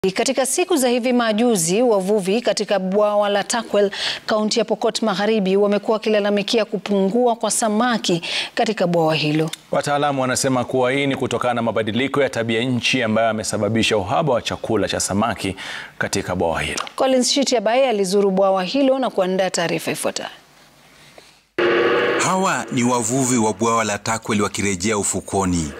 Katika siku za hivi majuzi, wavuvi katika bwawa la Turkwel, kaunti ya Pokot Magharibi, wamekuwa wakilalamikia kupungua kwa samaki katika bwawa hilo. Wataalamu wanasema kuwa hii ni kutokana na mabadiliko ya tabia nchi ambayo yamesababisha uhaba wa chakula cha samaki katika bwawa hilo. Collins Shitiabai alizuru bwawa hilo na kuandaa taarifa ifuatayo. Hawa ni wavuvi wa bwawa la Turkwel wakirejea ufukoni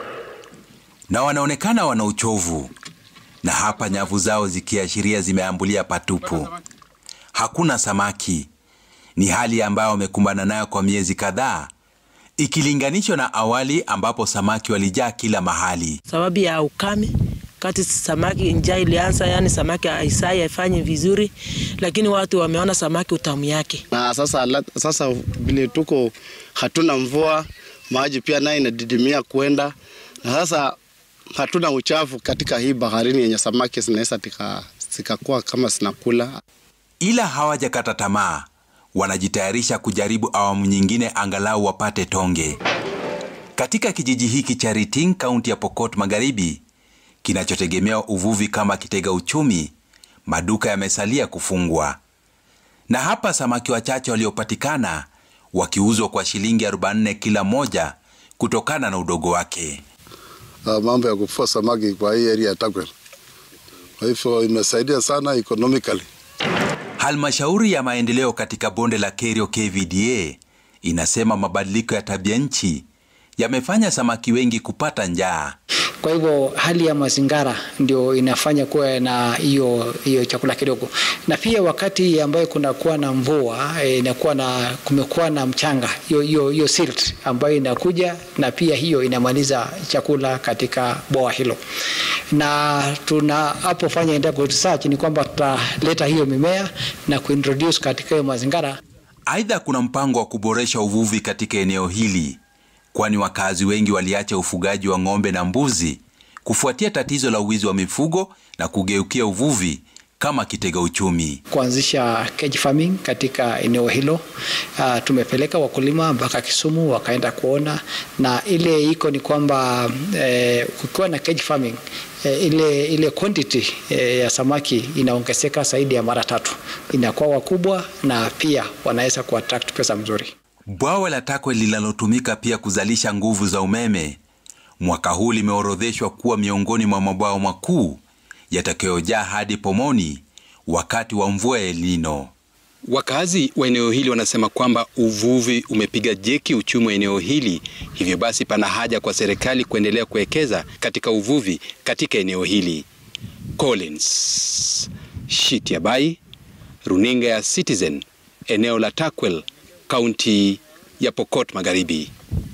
na wanaonekana wana uchovu na hapa nyavu zao zikiashiria zimeambulia patupu. Hakuna samaki. Ni hali ambayo wamekumbana nayo kwa miezi kadhaa ikilinganishwa na awali ambapo samaki walijaa kila mahali. Sababu ya ukame, kati samaki njaa ilianza, yani samaki haisai haifanyi vizuri, lakini watu wameona samaki utamu yake. Na sasa sasa vile tuko hatuna mvua, maji pia nayo inadidimia kwenda, na sasa hatuna uchafu katika hii baharini yenye samaki zinaweza zikakuwa kama zinakula. Ila hawajakata tamaa, wanajitayarisha kujaribu awamu nyingine angalau wapate tonge. Katika kijiji hiki cha Riting, kaunti ya Pokot Magharibi, kinachotegemea uvuvi kama kitega uchumi, maduka yamesalia kufungwa, na hapa samaki wachache waliopatikana wakiuzwa kwa shilingi 44 kila moja kutokana na udogo wake. Uh, mambo ya kufua samaki kwa hii area ya Turkwel. Kwa hivyo imesaidia sana economically. Halmashauri ya maendeleo katika bonde la Kerio KVDA inasema mabadiliko ya tabia nchi yamefanya samaki wengi kupata njaa. Kwa hivyo hali ya mazingira ndio inafanya kuwa na hiyo hiyo chakula kidogo, na pia wakati ambayo kunakuwa na mvua inakuwa na kumekuwa na mchanga, hiyo hiyo hiyo silt ambayo inakuja, na pia hiyo inamaliza chakula katika bwawa hilo, na tunapofanya endapo research ni kwamba tutaleta hiyo mimea na kuintroduce katika hiyo mazingira. Aidha, kuna mpango wa kuboresha uvuvi katika eneo hili kwani wakazi wengi waliacha ufugaji wa ng'ombe na mbuzi kufuatia tatizo la uwizi wa mifugo na kugeukia uvuvi kama kitega uchumi. Kuanzisha cage farming katika eneo hilo. Uh, tumepeleka wakulima mpaka Kisumu wakaenda kuona, na ile iko ni kwamba eh, kukiwa na cage farming eh, ile, ile quantity eh, ya samaki inaongezeka zaidi ya mara tatu, inakuwa wakubwa na pia wanaweza kuattract pesa mzuri. Bwawa la Turkwel linalotumika pia kuzalisha nguvu za umeme mwaka huu limeorodheshwa kuwa miongoni mwa mabwawa makuu yatakayojaa hadi pomoni wakati wa mvua ya El Nino. Wakazi wa eneo hili wanasema kwamba uvuvi umepiga jeki uchumi wa eneo hili, hivyo basi pana haja kwa serikali kuendelea kuwekeza katika uvuvi katika eneo hili. Collins Shitiabai, runinga ya Citizen, eneo la Turkwel, kaunti ya Pokot Magharibi.